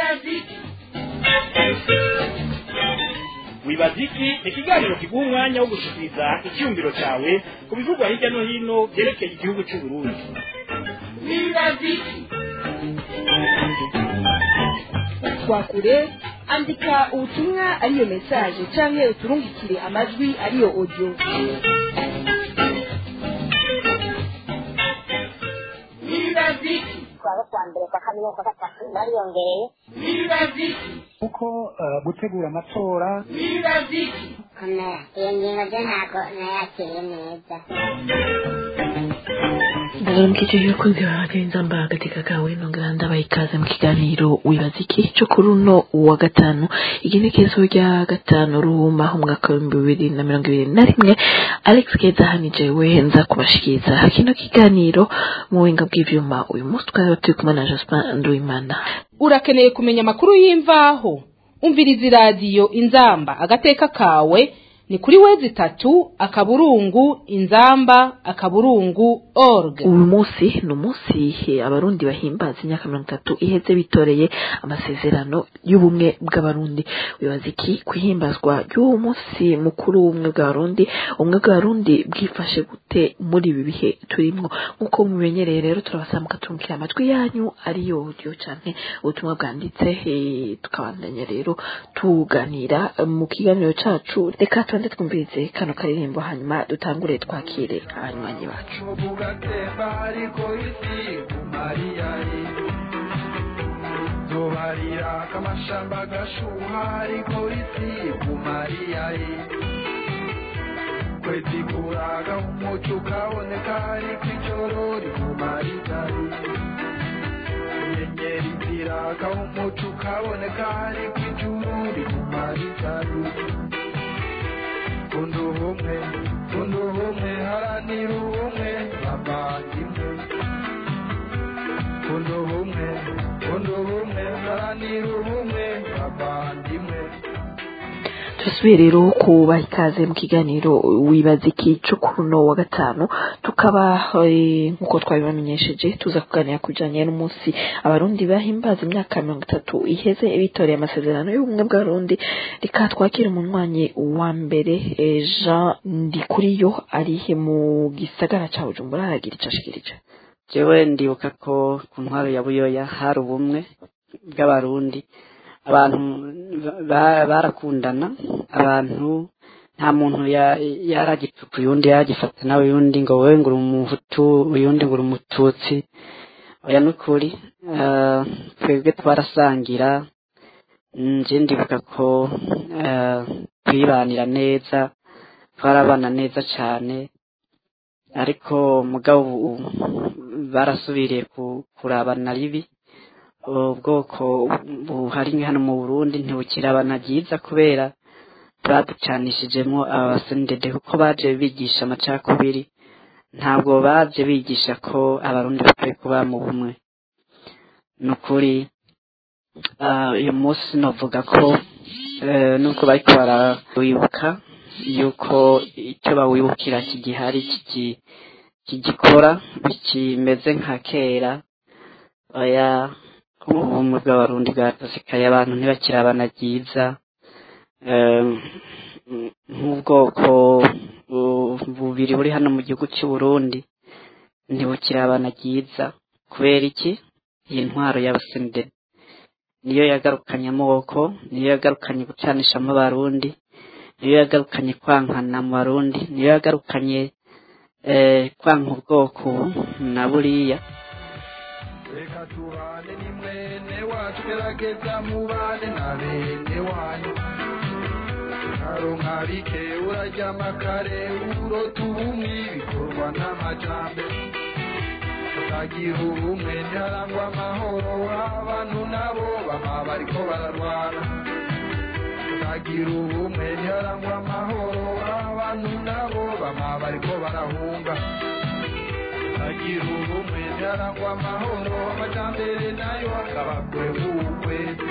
wibaza iki ni ikiganiro kiguha umwanya wo gushikiriza icyumviro cyawe ku bivugwa hirya no hino byerekeye igihugu cy'u Burundi twakure andika ubutumwa ariyo mesaje canke uturungikire amajwi ariyo audio kuwa kwa mbere kwa kabiri kwa gatatu bariyongereye kuko eh, gutegura amatora komera iyo ngingo byo ntabwo nayakiriye neza ndabaramukije yuko nzibagenza mba agateka kawe nongera ndabaha ikaze mu kiganiro wibaza iki cyo kuri uno wa gatanu igenekezo rya gatanu ruhuma umwaka w'ibihumbi bibiri na mirongo ibiri na rimwe alex keza hanije we nza kubashikiriza kino kiganiro mu buhinga bw'ivyuma uyu munsi twari turi kumwe na jospin nduwimana urakeneye kumenya amakuru y'imvaho umviriza iradiyo inzamba agateka kawe ni kuri wezi itatu akaburungu inzamba akaburungu org uyu munsi ni umunsi eh, abarundi bahimbaza imyaka mirongo itatu iheze bitoreye amasezerano y'ubumwe bw'abarundi wibaza iki kuhimbazwa y'uwo munsi mukuru w'ubumwe bw'abarundi ubumwe bw'abarundi bwifashe gute muri ibi bihe turimwo nk'uko mumenyereye rero turabasaba mukatumvira amajwi yanyu ariyo audio canke ubutumwa bwanditse eh, tukabandanya rero tuganira eh, mu kiganiro cacu reka tubanze twumvirize kano karirimbo hanyuma dutangure twakire abanywanyi bacu bugatemba ariko isi kumariyari zobarira kamashamba gashuha ariko isi kumariyari kwezi kuraga umuco ukaboneka ariko ijoro rikumaritari inyenyeri ziraka umuco ukaboneka ariko ijuru rikumaritari kunda ubumwe kunda ubumwe haranira ubumwe bavandimwe kunda ubumwe kunda ubumwe haranira ubumwe bavandimwe turasubiye rero kubaha ikaze mu kiganiro wibaza iki cyo kuri uno wa gatanu tukaba eh, nk'uko twabibamenyesheje tuza kuganira ku bijyanye n'umunsi abarundi bahimbaza imyaka mirongo itatu iheze bitoreye amasezerano y'ubumwe bw'abarundi reka twakire umunywanyi wa mbere eh, jean ndikuriyo ari mu gisagara cya bujumbura aragira icyo ashikirije jewe ndibuka ko ku ntwaro ya buyoya hari ubumwe bw'abarundi abantu ba- barakundana abantu nta muntu ya- yaragipfuka uyundi yaragifata nawe uyundi ngo wewe ngo uri umuhutu uyundi ngo uri umututsi oya nukuri eh, twebwe twarasangira nje ndibuka ko eh, twibanira neza twarabana neza cyane ariko mugabo ubu barasubiriye ku- kurabana ribi ubwoko buhari hano mu burundi ntibukirabana byiza kubera baducanishijemo abasendede kuko baje bigisha amacakubiri ntabwo baje bigisha ko abarundi bakwiye kuba mu bumwe ni ukuri ah, uyu munsi navuga ko eh, nubwo bariko barawibuka yuko icyo bawibukira kigihari kigi- kigikora bikimeze nka kera oya ubumwe bw'abarundi bwatosekaye abantu ntibakirabana byiza Em, nk'ubwoko bu- bubiri buri hano mu gihugu cy'u Burundi ntibukirabana byiza kubera iki iyi ntwaro y'abasendede niyo yagarukanye amaboko niyo yagarukanye gucanishamo abarundi niyo yagarukanye kwankana mu barundi niyo yagarukanye eh, kwanka ubwoko na buriya reka tubane ni mwene wacu gerageza mubane na bene wanyu karonka bike uraryama kare urota ubumwe bikorwa n'amajambere utagira ubumwe ntiharangwa amahoro abantu nabo bama bariko bararwana utagira ubumwe ntiharangwa amahoro abantu nabo bama bariko barahunga agira ubumwe ntiharangwa amahoro amajambere nayo akaba kure nk'ukwezi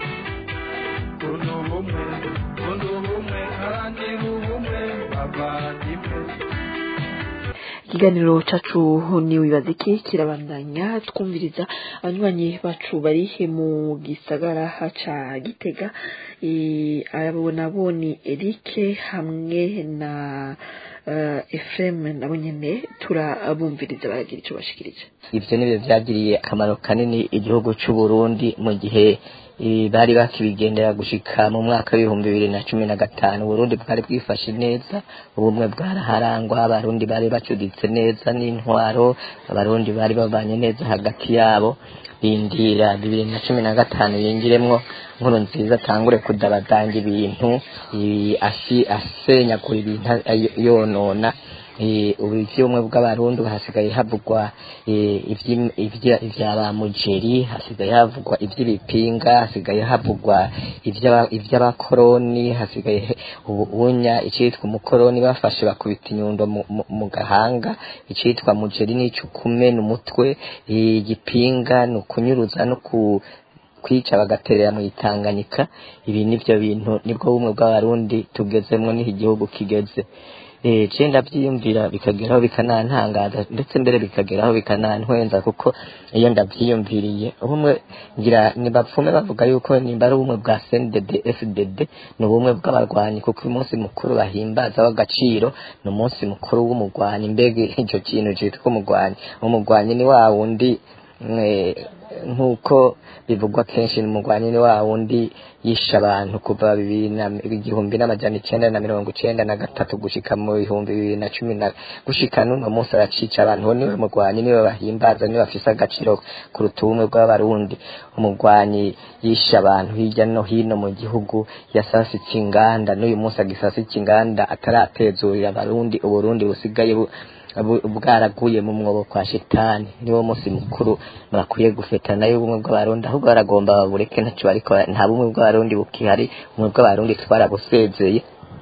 kunda ubumwe kunda ubumwe haranira ubumwe bavandimwe ikiganiro cacu ni wibaza iki kirabandanya twumviriza abanywanyi bacu bari mu gisagara ca gitega Eh, abo nabo ni erike hamwe na uh, efrem nabo nyene turabumviriza baragira ico bashikirije ivyo nivyo vyagiriye akamaro kanini igihugu c'u Burundi mu gihe eh, bari bakibigendera gushika mu mwaka w'ibihumbi bibiri na cumi na gatanu Burundi bwari bwifashe neza ubumwe bwaraharangwa abarundi bari bacuditse neza n'intwaro abarundi bari babanye neza hagati yabo bindira bibiri na cumi na gatanu yinjiremwo nkuru nziza atangure kudabadanga ibintu eh, asi- asenyagura ibintu ay- yonona eh, ubu ivy'ubumwe bw'abarundi hasigaye havugwa eh, ivyi- ivya ivya ba mujeri hasigaye havugwa ivy'ibipinga hasigaye havugwa ivy'aba- ivy'abakoroni hasigaye he- ubu unya icitwa umukoroni bafashe bakubita inyundo mu- mu- mu gahanga icitwa mujeri n'ico kumena umutwe eh, igipinga ni ukunyuruza no ku kwica bagaterera mu itanganyika ibi nivyo bintu nibwo bumwe bw'abarundi tugezemwo niho igihugu kigeze eh je ndavyiyumvira bikageraho bikanantangaza ndetse mbere bikageraho bikanantwenza kuko iyo ndavyiyumviriye ubumwe ngira nibapfume bavuga yuko nimba ari ubumwe bwa CNDD FDD ni ubumwe bw'abarwanyi kuko uyu munsi mukuru bahimbaza w'agaciro ni umunsi mukuru w'umugwanyi mbega ico kintu citwa umugwanyi umugwanyi ni wa wundi eh, nk'uko bivugwa kenshi ni umugwanyi ni wa wundi yishe abantu kuva bibiri na igihumbi n'amajana icenda na mirongo icenda na gatatu gushika mu bihumbi bibiri na cumi na gushika n'uno munsi aracica abantu uwo niwe mugwanyi niwe bahimbaza niwe bafise agaciro kuruta ubumwe bw'abarundi umugwanyi yishe abantu hirya no hino mu gihugu yasasitse inganda n'uyu munsi agisasitse inganda ataratezurira abarundi uburundi busigaye bu bu- bwaraguye mu mwobo kwa shetani niwo munsi mukuru bakwiye gufetana y'ubumwe bw'abarundi ahubwo baragomba babureke ntacyo bariko bara- nta bumwe bw'abarundi bukihari ubumwe bw'abarundi twarabusezeye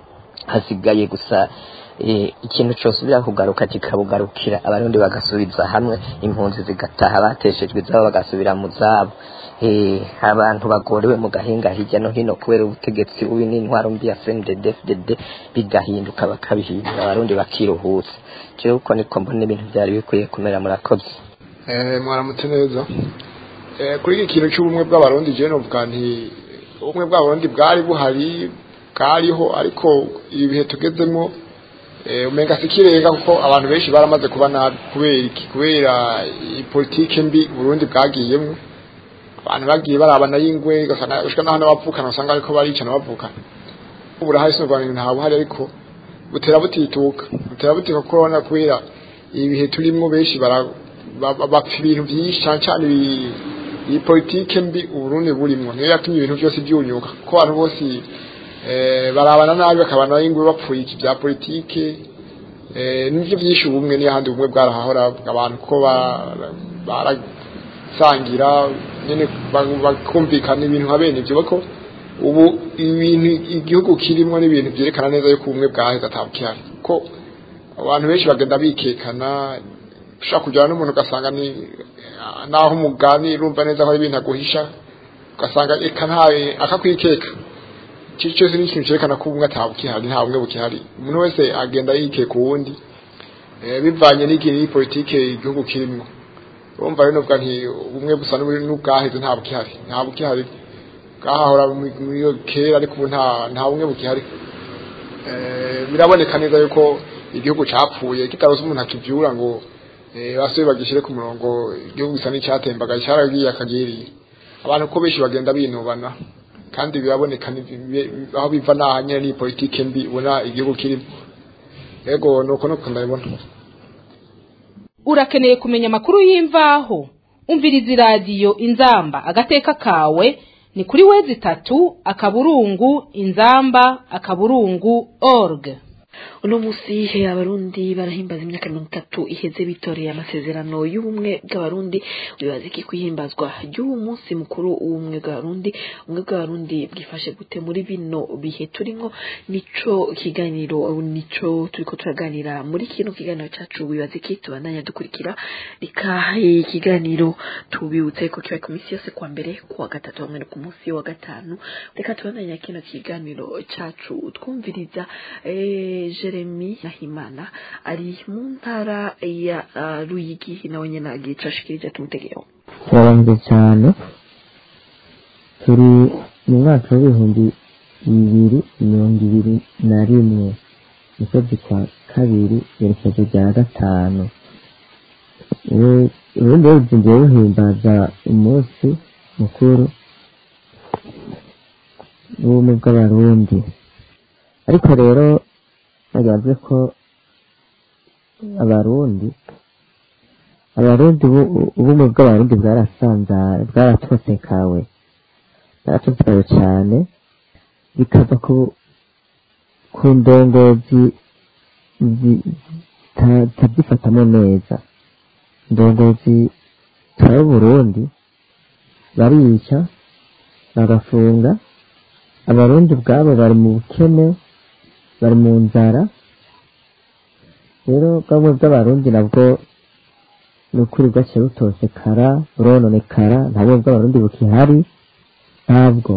hasigaye gusa eh, ikintu cosubira kugaruka kikabugarukira abarundi bagasubiza hamwe impunzi zigataha bateshejwe izabo bagasubira mu zabo eh, abantu bagorewe mu gahinga hirya no hino kubera ubutegetsi bubi n'intwaro mbi ya FNDD FDD bigahinduka bakabihindura abarundi bakiruhutsa jewe uko niko mbona ibintu byari bikwiye kumera murakoze Eh, mwaramutse neza Eh, kuri iki kintu cy'ubumwe bw'abarundi je novuga nti ubumwe bw'abarundi bwari buhari bwariho ariko ibi bihe tugezemo eh, umenga sikirenga kuko abantu benshi baramaze kuba nabi kubera iki kubera iyi politike mbi Burundi bwagiyemwo abantu bagiye barabana y'ingwe ugasanga ushika naho n'abavukana usanga ariko baricana bavukana ubu burahari sinurwanya nta buhari ariko butera butituka butera butituka kuko urabona kubera ibi bihe turimwo benshi bara ba- ba- bapfa ibintu byinshi cyane cyane ibi- iyi politike mbi uburundi burimwo niyo yatumye ibintu byose byunyuka kuko abantu bose eh, barabana nabi bakabana y'ingwe bapfuye iki bya politike eh, nivyo byinshi ubumwe niyo handi ubumwe bwarahahora abantu ko ba- barasangira nyene ba- bakumvikana ibintu nka bene ibyo bako ubu ibintu igihugu kirimwo n'ibintu byerekana neza yuko ubumwe bwaheze atabukihari ko abantu benshi bagenda bikekana ushobora kujyana n'umuntu ugasanga ni naho umugani urumva neza ko ari ibintu aguhisha ugasanga eka ntawe akakwikeka iki cyose ni ikintu cyerekana ko ubumwe atabukihari nta bumwe bukihari umuntu wese agenda yikeka uwundi eh, bivanye n'igihe iyi politike igihugu kirimo urumva rero novuga nti ubumwe busa n'uburi- n'ubwaheze nta bukihari nta bukihari bwahahora mu- muri iyo kera ariko ubu nta nta bumwe bukihari Eh, biraboneka neza yuko igihugu capfuye kitarose umuntu akivyura ngo eh, basubire bagishire ku murongo igihugu gisa n'icyatembaga cyaragiye akagiriye abantu ko benshi bagenda binubana kandi biraboneka ni- bi- aho biva naha nyene ni politike mbi ubona igihugu kirimo yego nuko nuko ndabibona urakeneye kumenya amakuru y'imvaho umviriza iradiyo inzamba agateka kawe ni kuri wezi itatu akaburungu inzamba akaburungu org uno munsi he abarundi barahimbaza imyaka mirongo itatu iheze bitoreye amasezerano y'ubumwe bw'abarundi wibaza iki kwihimbazwa ry'uwo munsi mukuru w'ubumwe bw'abarundi ubumwe bw'abarundi bwifashe gute muri bino bihe turimo nico kiganiro nico turiko turaganira muri kino kiganiro cacu wibaza iki tubandanya dukurikira reka ikiganiro tubibutse ko kiba ku minsi yose kwa mbere kuwa gatatu hamwe no ku munsi wa gatanu reka tubandanya kino kiganiro cacu twumviriza eh, jeremy nahimana ari mu ntara ya ah, ruyigi nawe nyine agica ashikirije tumutegeho turabanze cyane turi mu mwaka w'ibihumbi bibiri mirongo ibiri na rimwe mu kwezi kwa kabiri iherekezo rya gatanu ubu- ubundi wese ngiye buhimbaza umunsi mukuru w'ubumwe bw'abarundi ariko rero bagaragaje ko abarundi abarundi ubu- ubumwe bw'abarundi bwarasanzaye bwaratosekawe bwaratosekawe cyane bikava ku ku ndongozi zi- zita- zitazifatamo neza indongozi zitwara uburundi barica bagafunga abarundi ubwabo bari mu bukene bari mu nzara rero bwamwe bw'abarundi nabwo ni ukuri bwaciye butosekara burononekara nta bumwe bw'abarundi bukihari ntabwo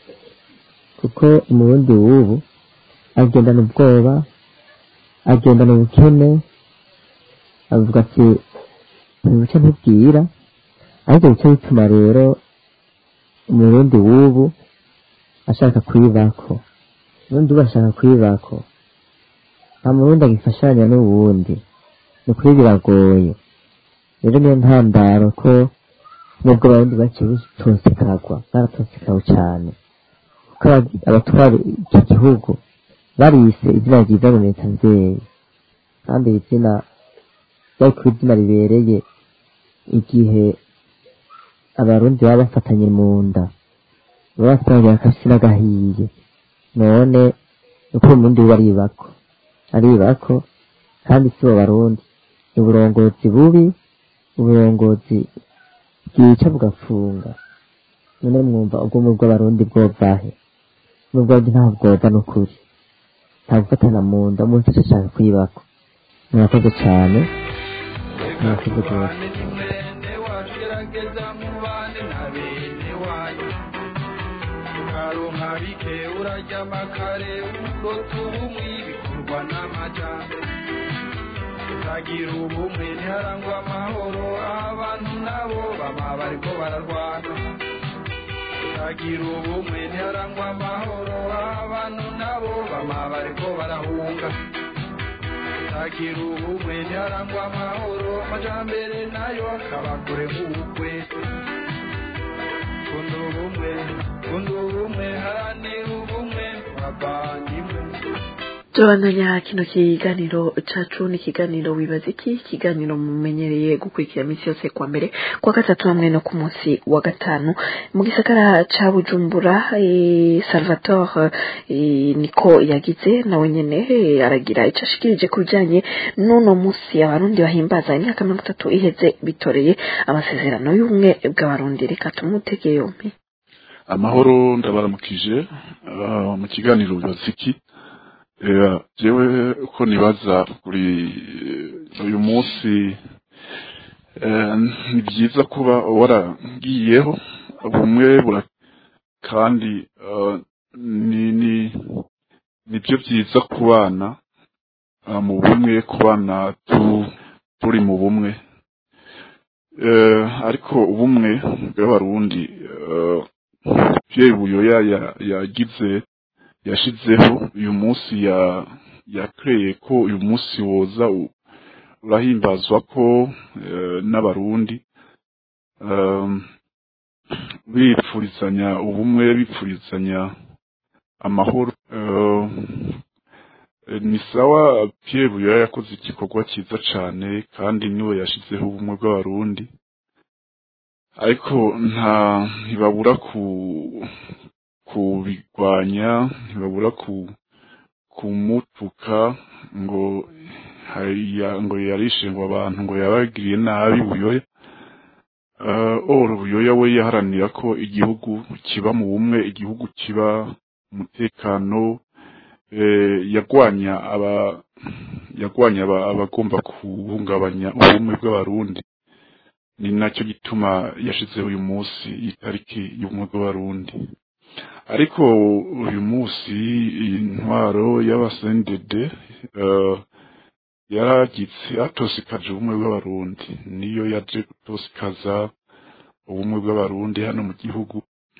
kuko umurundi w'ubu agendana ubwoba agendana ubukene avuga ati ntibuce ntibwira ariko bice bituma rero umurundi w'ubu ashaka kwibako ubundi ubu ashaka kwibako nta murundi agifashanya n'uwundi ni ukuri biragoye rero niyo ntandaro ko nubwo abarundi baciye butosekagwa baratosekawe cyane kuko aba- abatwara iki gihugu barise izina ryiza mu leta nzeye kandi iri zina ryari kuba izina ribereye igihe abarundi baba bafatanye mu nda baba basangira akasi n'agahiye none uko umurundi we aribako aribako kandi si bo barundi ni uburongozi bubi uburongozi bwica bugafunga none mwumva ubwumwe bw'abarundi bwovahe n'ubwabyo nta bwoza n'ukuri nta gufatana mu nda umuntu wese ashaka kwibako murakoze cyane murakoze rwose gerageza mubane na bene wanyu ukaronka bike urarya amakare urota ubumwe bikorwa n'amajyambere utagira ubumwe ntiharangwa amahoro abantu nabo baba bariko bararwana utagira ubumwe ntiharangwa amahoro abantu nabo baba bariko barahunga utagira ubumwe ntiharangwa amahoro amajyambere nayo akaba kure nk'ubukwese kunda ubumwe kunda ubumwe haranira ubumwe bavandimwe turabandanya kino kiganiro cacu ni ikiganiro wibaza iki ikiganiro mumenyereye gukurikira iminsi yose kwa mbere kwa gatatu hamwe no ku munsi wa gatanu mu gisagara ca bujumbura eh, salvatore eh, niko yagize nawe nyene eh, aragira ico ashikirije ku bijanye n'uno munsi abarundi bahimbaza imyaka mirongo itatu iheze bitoreye amasezerano y'ubumwe bw'abarundi reka tumutege yompi amahoro ndabaramukije ah, mu kiganiro bibaza iki Eh, jewe uko nibaza kuri eh, uyu munsi eh, ni byiza kuba waragiyeho bumwe bura kandi eh, ni ni nibyo byiza kubana ah, mu bumwe kubana tu, turi mu bumwe eh, ariko ubumwe bw'abarundi eh, Pierre Buyoya ya- yagize yashizeho uyu munsi ya yakreye ko uyu munsi woza u- urahimbazwa ko eh, n'abarundi um, bipfurizanya ubumwe bipfurizanya amahoro uh, ni sawa Pierre Buyoya yakoze igikorwa cyiza cyane kandi niwe yashizeho ubumwe bw'abarundi ariko nta ntibabura ku kubigwanya ntibabura ku kumutuka ngo hariya ngo yarishe ngo abantu ngo yabagiriye nabi buyoya uh, oro buyoya we yaharanira ko igihugu kiba mu bumwe igihugu kiba umutekano eh, yagwanya aba yagwanya aba- abagomba guhungabanya ubumwe bw'abarundi ni nacyo gituma yashizeho uyu munsi itariki y'ubumwe bw'abarundi ariko uyu munsi intwaro y'abasendede yaragitse atosikaje ubumwe bw'abarundi niyo yaje gutosikaza ubumwe bw'abarundi hano mu gihugu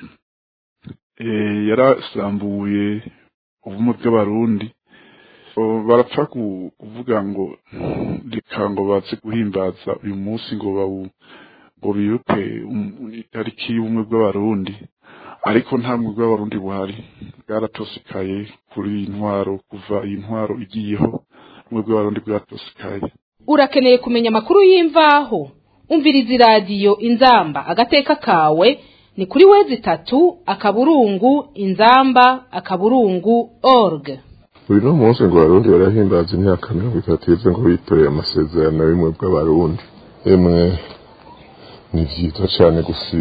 yarasambuye ubumwe bw'abarundi barapfa kuvuga ngo reka ngo baze guhimbaza uyu munsi ngo bawu ngo bibuke itariki y'ubumwe bw'abarundi ariko nta bumwe bw'abarundi buhari bwaratosekaye kuri iyi ntwaro kuva iyi ntwaro igiyeho ubumwe bw'abarundi bwaratosekaye urakeneye kumenya amakuru y'imvaho umviriza iradiyo inzamba agateka kawe ni kuri wezi itatu akaburungu inzamba akaburungu org uyu ni umunsi ngo abarundi barahimbaza imyaka mirongo itatu yeze ngo bitoreye amasezerano y'ubumwe bw'abarundi emwe ni byiza cyane gusi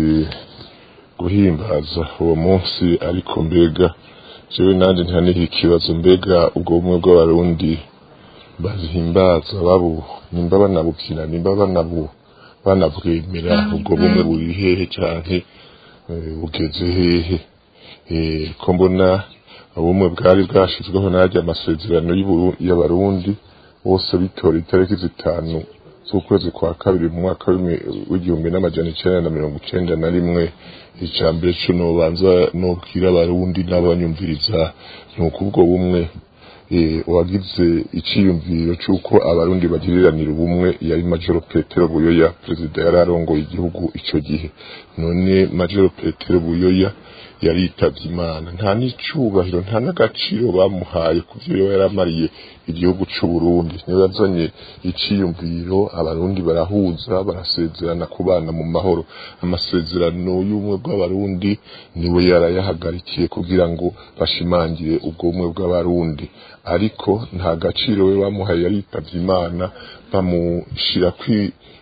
guhimbaza uwo munsi ariko mbega jewe nanjye ntihaniho ikibazo mbega ubwo bumwe bw'abarundi bazihimbaza babu nimba banabukina nimba banabu banabwemera ubwo bumwe buri hehe canke bugeze hehe ko mbona ubumwe bwari bwashizweho n'arya amasezerano y'abarundi bose bitora itariki zitanu z'ukwezi kwa kabiri mu mwaka w'igihumbi n'amajana icenda na mirongo icenda na rimwe ica mbere co nobanza nobwira abarundi n'abanyumviriza ni uko ubwo bumwe wagize iciyumviro c'uko abarundi bagiriranira ubumwe yari majoro petero buyoya perezida yari arongoye igihugu ico gihe none majoro petero buyoya yaritavye imana nta n'icubahiro nta n'agaciro bamuhaye ku vyo yaramariye igihugu c'uburundi niyo yazanye iciyumviro abarundi barahuza barasezerana kubana mu mahoro amasezerano y'ubumwe bw'abarundi niwe yarayahagarikiye kugira ngo bashimangire ubwo bumwe bw'abarundi ariko nta gaciro we bamuhaye yaritavye imana bamushira kwi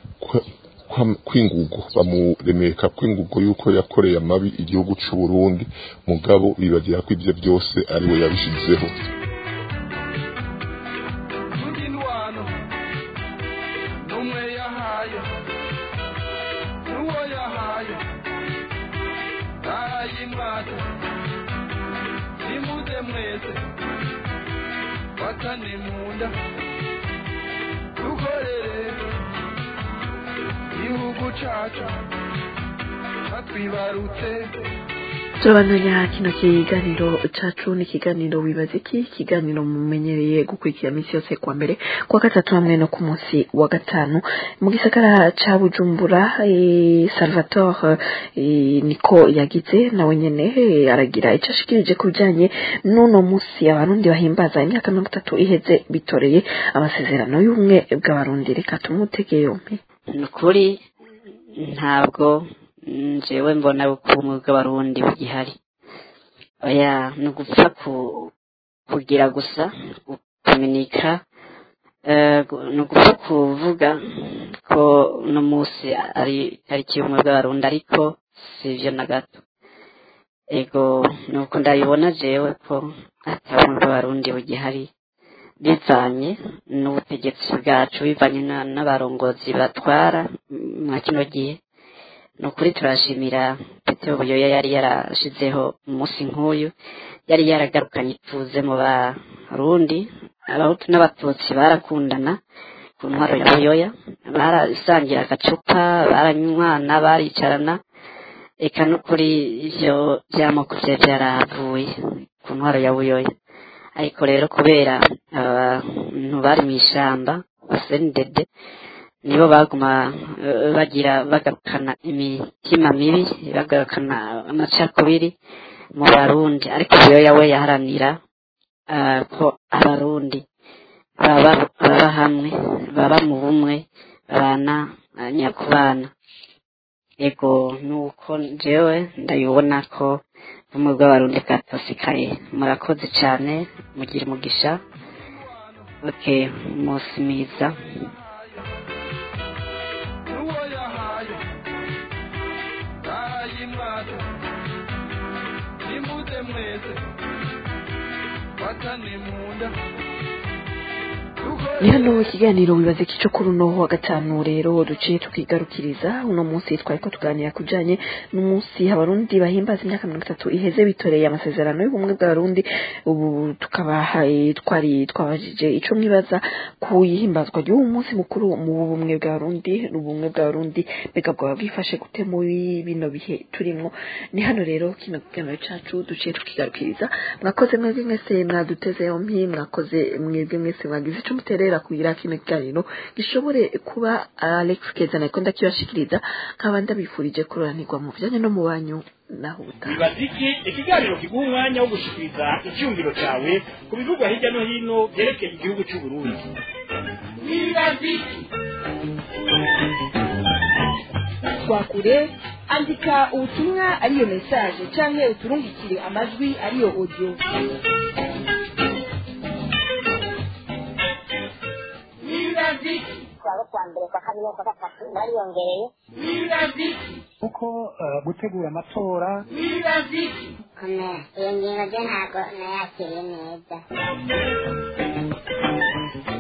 kwingugo bamuremeka kwingugo yuko yakoreye amabi igihugu c'u Burundi mugabo bibagira ko ivyo byose ari we yabishizeho Watane munda dukorere igihugu cacu batwibarutse turabandanya kino kiganiro cacu ni ikiganiro wibaza iki ikiganiro mumenyereye gukurikira minsi yose kuwa mbere kuwa gatatu hamwe no ku munsi wa gatanu mu gisagara ca bujumbura e, salvatore e, niko yagize nawe nyene e, aragira ico ashikirije ku bijanye n'uno munsi abarundi bahimbaza imyaka mirongo itatu iheze bitoreye amasezerano y'ubumwe bw'abarundi reka tumutege yompi ni ukuri ntabwo njyewe mbona ubukungu bw'abarundi bugihari oya ni ugupfa kugira gusa gukominika ni ugupfa kuvuga ko uno munsi ari tariki y'ubumwe bw'abarundi ariko si ibyo na gato ego ni uko ndabibona jewe ko atabumwe bw'abarundi bugihari bivanye n'ubutegetsi bwacu bivanye n'abarongozi batwara mwa kino gihe ni ukuri turashimira petero buyoya yari yarashizeho umunsi nk'uyu yari yaragarukanye ituze mu barundi abahutu n'abatutsi barakundana ku ntwaro ya buyoya barasangira agacupa baranywana baricarana eka n'ukuri ivyo vy'amoko vya vyarahavuye ku ntwaro ya buyoya ariko rero kubera abantu bari mw'ishamba basendede nibo baguma bagira bagarukana imitima mibi bagarukana amacakubiri mu barundi ariko buyoya we yaharanira ko abarundi baba hamwe baba mu bumwe babana nyakubana ego nuko jewe ndabibona ko ubumwe bw'abarundi bwatosikaye murakoze cyane mugira umugisha oke umunsi mwiza mwese watane munda dukorere ni hano ikiganiro wibaza iki cyo kuri uno wa gatanu rero duciye tukigarukiriza uno munsi twari ko tuganira ku bijyanye n'umunsi abarundi bahimbaza imyaka mirongo itatu iheze bitoreye amasezerano y'ubumwe bw'abarundi ubu tukaba twari twabajije icyo mwibaza ku ihimbazwa ry'uwo munsi mukuru mu bumwe bw'abarundi n'ubumwe bw'abarundi mbega bwaba bwifashe gute muri bino bihe turimo ni hano rero kino kiganiro cyacu duciye tukigarukiriza mwakoze mwebwe mwese mwaduteze yompi mwakoze mwebwe mwese mwagize icyo muterera kugira kino kiganiro gishobore kuba Alex Keza nako ndakibashikiriza nkaba ndabifurije kuroranirwa mu bijyanye no mu banyu naho ubutaha bibaza iki ikiganiro kiguha umwanya wo gushikiriza icyumviro cyawe ku bivugwa hirya no hino byerekeye igihugu cy'u Burundi bibaza iki twakure andika ubutumwa ariyo mesaje canke uturungikire amajwi ariyo audio bibaza iki twaba kwa mbere kwa kabiri no kwa gatatu bariyongereye bibaza iki kuko eh, gutegura amatora bibaza iki komera iyo ngingo ryo ntabwo nayakiriye neza